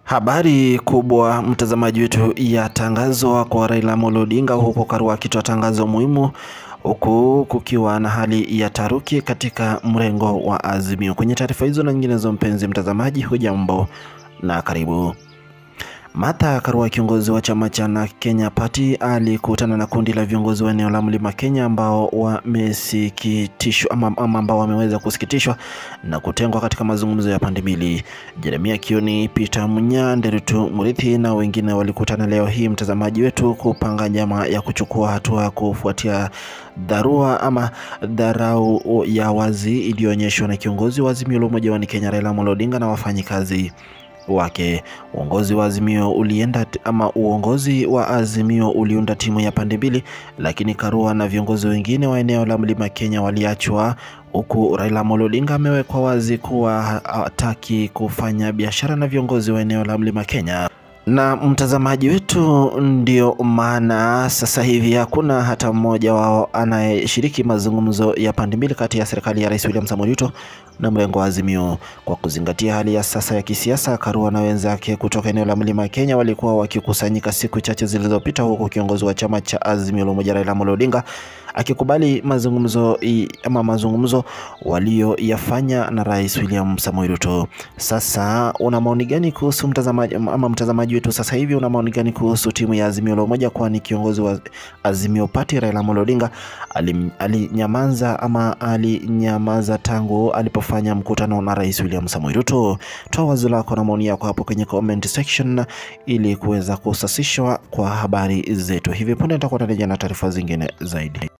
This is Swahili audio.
Habari kubwa mtazamaji wetu ya tangazo kwa Raila Amolo Odinga, huko Karua akitoa tangazo muhimu, huku kukiwa na hali ya taruki katika mrengo wa Azimio. Kwenye taarifa hizo na nyinginezo, mpenzi mtazamaji, hujambo na karibu. Martha Karua, kiongozi wa chama cha Kenya Party, alikutana na kundi la viongozi wa eneo la Mlima Kenya ambao wamesikitishwa ama, ama ambao wameweza kusikitishwa na kutengwa katika mazungumzo ya pande mbili. Jeremia Kioni, Peter Munya, Nderitu Murithi na wengine walikutana leo hii, mtazamaji wetu, kupanga njama ya kuchukua hatua kufuatia dharura ama dharau ya wazi iliyoonyeshwa na kiongozi wa Azimio la Umoja wa Kenya Raila Amolo Odinga na wafanyikazi wake. Uongozi wa Azimio ulienda ama uongozi wa Azimio uliunda timu ya pande mbili, lakini Karua na viongozi wengine wa eneo la Mlima Kenya waliachwa, huku Raila Amolo Odinga amewekwa wazi kuwa hataki kufanya biashara na viongozi wa eneo la Mlima Kenya na mtazamaji wetu, ndio maana sasa hivi hakuna hata mmoja wao anayeshiriki mazungumzo ya pande mbili kati ya serikali ya Rais William Samoei Ruto na mrengo wa Azimio. Kwa kuzingatia hali ya sasa ya kisiasa, Karua na wenzake kutoka eneo la Mlima Kenya walikuwa wakikusanyika siku chache zilizopita, huku kiongozi wa chama cha Azimio la Umoja Raila Amolo Odinga akikubali mazungumzo ama mazungumzo walioyafanya na Rais William Samoei Ruto. Sasa una maoni gani kuhusu mtazamaji ama mtazamaji wetu sasa hivi una maoni gani kuhusu timu ya Azimio la Umoja, kwani kiongozi wa Azimio Party Raila Amolo Odinga alinyamaza ama alinyamaza tangu alipofanya mkutano na Rais William Samoei Ruto? Toa wazo lako na maoni yako hapo kwenye comment section ili kuweza kusasishwa kwa habari zetu. Hivi punde nitakuwa narejea na taarifa zingine zaidi.